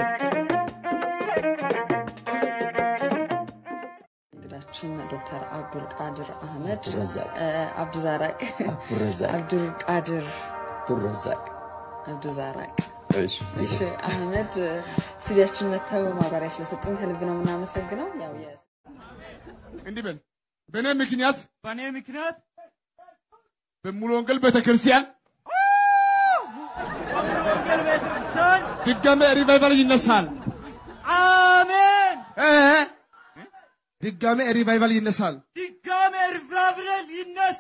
እንግዳችን ዶክተር አብዱል ቃድር አህመድ አብዱረዛቅ። እ፣ አብዱዛራቅ አብዱረዛቅ አብዱል ቃድር አብዱረዛቅ አብዱዛራቅ እሺ እሺ አህመድ እ፣ ስቱዲያችን መጥተው ማብራሪያ ስለሰጡን ከልብ ነው የምናመሰግነው። ያው የ እንዲህ በል በእኔ ምክንያት በእኔ ምክንያት በሙሉ ወንጌል ቤተክርስቲያን በሙሉ ወንጌል ቤተክርስቲያን ድጋሜ ሪቫይቫል ይነሳል። አሜን እ? ድጋሜ ሪቫይቫል ይነሳል። ድጋሜ ሪቫይቫል ይነስ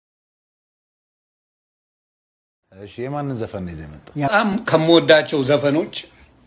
እሺ የማንን ዘፈን ነው ይዘህ የመጣው? በጣም ከምወዳቸው ዘፈኖች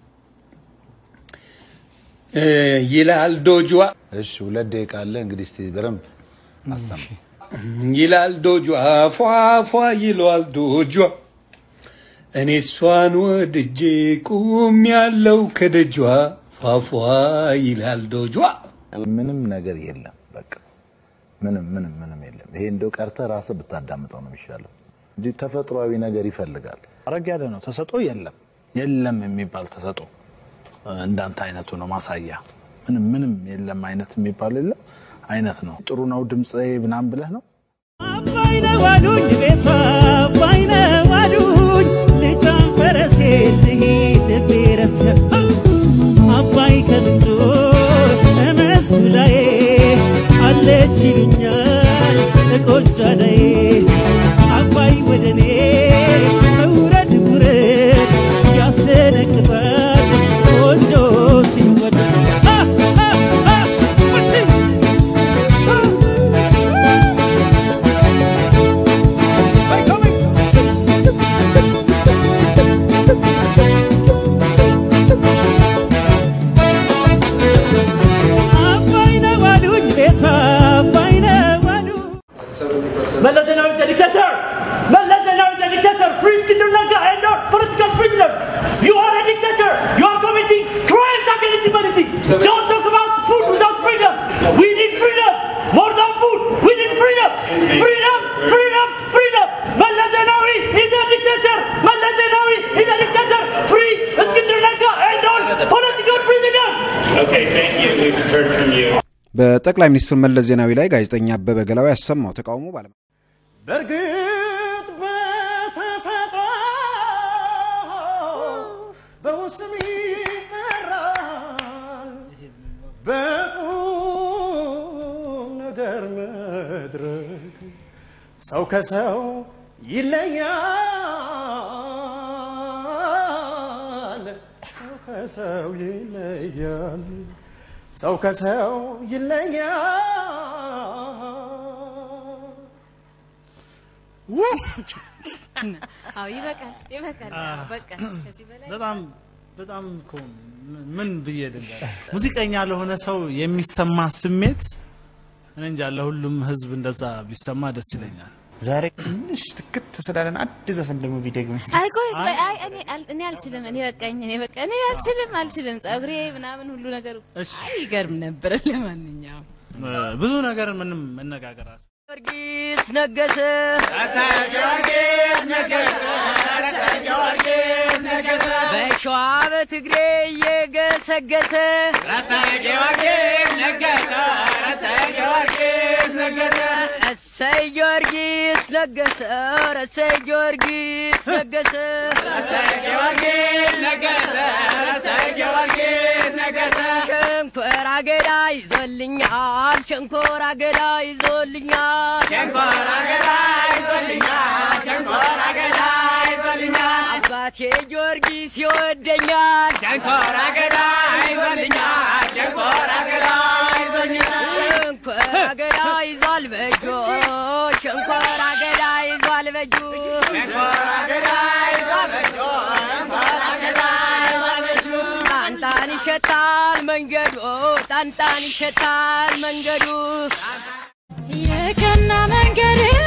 እ፣ ይላል ዶጅዋ እሺ ሁለት ደቂቃ አለ እንግዲህ እስቲ በደንብ አሰማ። ይላል ዶጇ ፏፏ ይለዋል ዶጇ እኔ እሷን ወድጄ ቁም ያለው ከደጇ ፏፏ ይላል ዶጇ ምንም ነገር የለም በቃ ምንም ምንም ምንም የለም። ይሄ እንደው ቀርተህ ራስህ ብታዳምጠው ነው የሚሻለው እንጂ ተፈጥሯዊ ነገር ይፈልጋል። አረግ ያለ ነው ተሰጦ የለም የለም የሚባል ተሰጦ እንዳንተ አይነቱ ነው ማሳያ ምንም ምንም የለም አይነት የሚባል የለም አይነት ነው ጥሩ ነው ድምፅ ምናምን ብለህ ነው አባይነ ዋዱኝ ቤቷ አባይነ ዋዱኝ ልጇን ፈረሴ ልሂድ ልቤ ረፍት አባይ ከምንጩ መስኩ ላይ አለች ይሉኛል እቆጫዳዬ አባይ ወደ እኔ መውረድ ውረድ ያስደነግጣል ቆንጆ ሲወደድ አ አ አ እቺ አባይነ ዋዱኝ ቤቷ አባይነ ዋዱኝ Mallas Zenawi is a dictator! Mallas Zenawi is a dictator! Free Skinner Naga and not political prisoners! You are a dictator! You are committing crimes against humanity! Don't talk about food without freedom! We need freedom! More than food! We need freedom! Freedom! Freedom! Freedom! Mallas Zenawi is a dictator! Mallas Zenawi is a dictator! Free Skinner Naga and all political prisoners! Okay, thank you. We've heard from you. በጠቅላይ ሚኒስትር መለስ ዜናዊ ላይ ጋዜጠኛ አበበ ገላው ያሰማው ተቃውሞ ባለ በእርግጥ በተፈጥሮ በውስጥም ይቀራል በቁም ነገር መድረክ ሰው ከሰው ይለያል ሰው ከሰው ይለያል ሰው ከሰው ይለያል አዎ ይበቃል፣ ይበቃል። በቃ ከዚህ በላይ በጣም በጣም እኮ ምን ብዬ ልንገርህ፣ ሙዚቀኛ ለሆነ ሰው የሚሰማ ስሜት እኔ እንጃ ለሁሉም ህዝብ እንደዛ ቢሰማ ደስ ይለኛል። ዛሬ ትንሽ ትክት ስላለን አንድ ዘፈን ደግሞ ቢደግመኝ አይ ቆይ ቆይ አይ እኔ አል- እኔ አልችልም። እኔ በቃኝ። እኔ በቃ እኔ አልችልም አልችልም። ጸጉሬ ምናምን ሁሉ ነገሩ አይ ይገርም ነበረ። ለማንኛውም ብዙ ነገር ምንም መነጋገር አስ ጊዮርጊስ ነገሰ ጊዮርጊስ ነገሰ ጊዮርጊስ ነገሰ በሸዋ በትግሬ እየገሰገሰ ጊዮርጊስ ነገሰ ጊዮርጊስ ነገሰ እሰይ ጊዮርጊስ ነገሰ እሰይ ጊዮርጊስ ነገሰ እሰይ ጊዮርጊስ ነገሰ እሰይ ጊዮርጊስ ነገሰ ሸንኮራ አገዳ ይዞልኛል ሸንኮራ አገዳ ይዞልኛል ሸንኮራ አገዳ ይዞልኛል ሸንኮራ አገዳ ይዞልኛል አባቴ ጊዮርጊስ ይወደኛል ሸንኮራ አገዳ ይዞልኛል ሸንኮራ አገዳ ይዞልኛል ሸንኮራ አገዳ ይዟል በእጁ ሸንኮራ አገዳ ይዟል በእጁ ሸንኮራ አገዳ ይዟል በእጁ ሸንኮራ አገዳ ይዟል በእጁ ጣንጣን ይሸታል መንገዱ ጣንጣን ይሸታል መንገዱ የቀና መንገድ